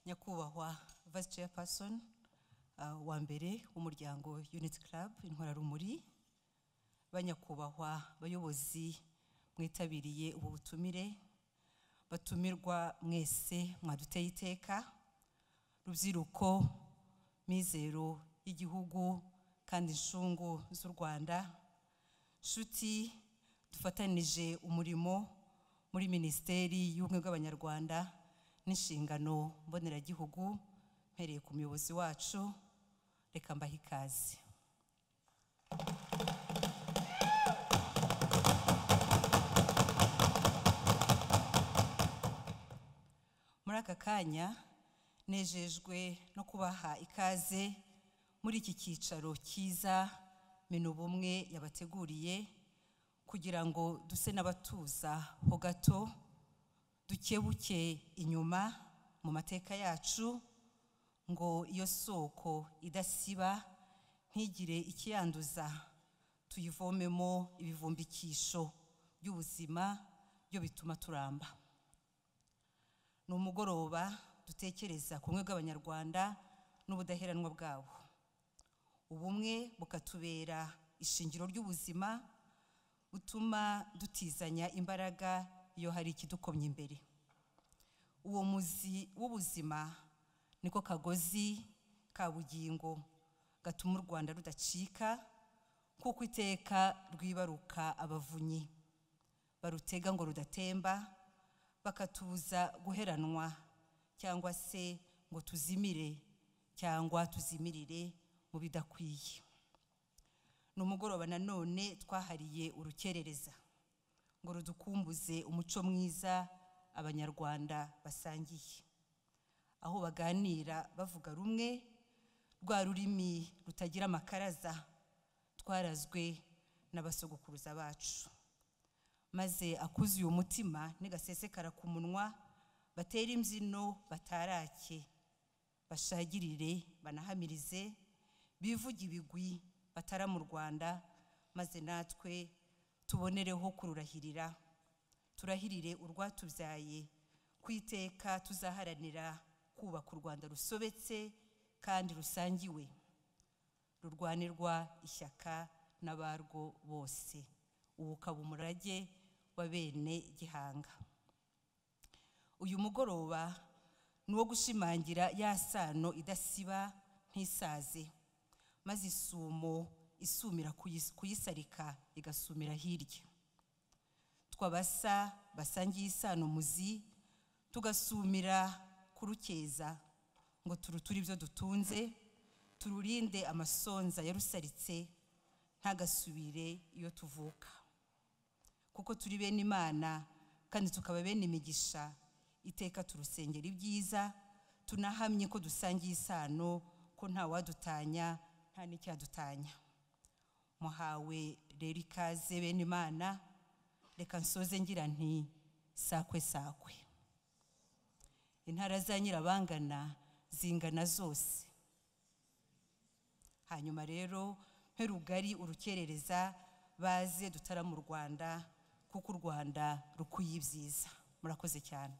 nyakubahwa vice chairperson uh, wa mbere w'umuryango unit club intwararumuri banyakubahwa bayobozi mwitabiriye ubu butumire batumirwa mwese mwaduteye iteka rubyiruko mizero y'igihugu kandi inshungu z'u rwanda nshuti dufatanije umurimo muri minisiteri y'ubumwe bw'abanyarwanda n'inshingano mboneragihugu mpereye ku muyobozi wacu reka mbahe ikaze muri aka kanya nejejwe no kubaha ikaze muri iki cyicaro cyiza minubumwe yabateguriye kugira ngo duse n'abatuza ho gato dukebuke inyuma mu mateka yacu ngo iyo soko idasiba ntigire ikiyanduza tuyivomemo ibivumbikisho by'ubuzima byo bituma turamba ni umugoroba dutekereza ku bumwe bw'abanyarwanda n'ubudaheranwa bwabo ubumwe bukatubera ishingiro ry'ubuzima butuma dutizanya imbaraga iyo hari ikidukomye imbere uwo muzi w'ubuzima niko kagozi ka bugingo gatuma u rwanda rudacika kuko iteka rwibaruka abavunyi barutega ngo rudatemba bakatubuza guheranwa cyangwa se ngo tuzimire cyangwa tuzimirire mu bidakwiye ni umugoroba nanone twahariye urukerereza ngo rudukumbuze umuco mwiza abanyarwanda basangiye aho baganira bavuga rumwe rwa rurimi rutagira amakaraza twarazwe n'abasogokuruza bacu maze akuzuye umutima ntigasesekara ku munwa batere imbyino batarake bashagirire banahamirize bivuge ibigwi batara mu rwanda maze natwe tubonereho kururahirira turahirire urwatubyaye ku iteka tuzaharanira kubaka u rwanda rusobetse kandi rusangiwe rurwanirwa ishyaka n'abarwo bose ubu ukaba umurage wa bene gihanga uyu mugoroba ni uwo gushimangira ya sano idasiba ntisaze maze isumo isumira kuyisarika igasumira hirya twabasa basangiye isano muzi tugasumira kurukeza ngo turuture ibyo dutunze tururinde amasonza yarusaritse ntagasubire iyo tuvuka kuko turi bene imana kandi tukaba bene imigisha iteka turusengera ibyiza tunahamye ko dusangiye isano ko ntawadutanya nta n'icyadutanya muhawe rero ikaze bene imana reka nsoze ngira nti sakwe sakwe intara za nyirabangana zingana zose hanyuma rero nterugari urukerereza baze dutara mu rwanda kuko u rwanda rukwiye ibyiza murakoze cyane